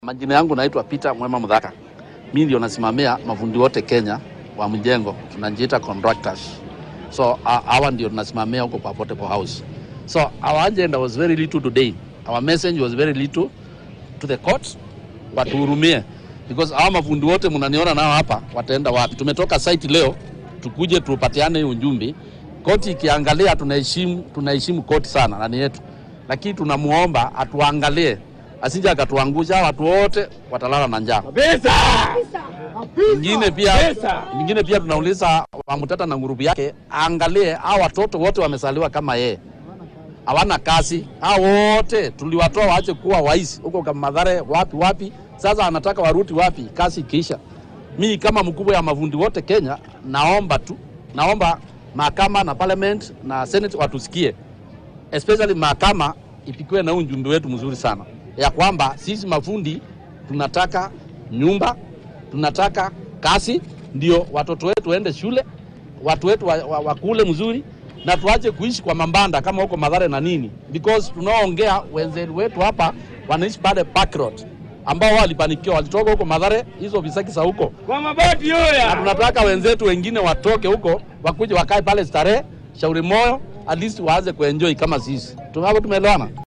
Majina yangu naitwa Peter Mwema Mudhaka. Mimi ndio nasimamia mafundi wote Kenya wa mjengo, tunajiita contractors. So uh, hawa ndio tunasimamia huko kwa Portable House. So our agenda was very little today. Our message was very little to the court, watuhurumie because hawa mafundi wote mnaniona nao hapa wataenda wapi? Tumetoka site leo tukuje tupatiane hiyo ujumbe. Koti ikiangalia, tunaheshimu tunaheshimu koti sana nani yetu, lakini tunamuomba atuangalie asije akatuangusha. Watu wote watalala na njaa. Pesa! Ingine pia, Pesa! ingine pia tunauliza Wamutata na ngurubu yake aangalie hao watoto wote wamesaliwa kama yeye, hawana kazi. Hao wote tuliwatoa waache kuwa waisi huko kama Madhare, wapi wapi. Sasa anataka waruti wapi? Kazi ikiisha. Mi kama mkubwa ya mafundi wote Kenya, naomba tu, naomba mahakama na parliament na senate watusikie, especially mahakama ipikiwe na ujumbe wetu mzuri sana ya kwamba sisi mafundi tunataka nyumba, tunataka kazi, ndio watoto wetu waende shule, watu wetu wa, wa, wakule mzuri na tuache kuishi kwa mambanda kama huko Madhare na nini, because tunaoongea wenzetu wetu hapa wanaishi pale Park Road ambao wao walipanikiwa, walitoka huko Madhare hizo visaki za huko Kwa maboti na yoya! tunataka wenzetu wengine watoke huko wakuje wakae pale Starehe, Shauri Moyo, at least waanze kuenjoy kama sisi. Tu- Hapo tumeelewana?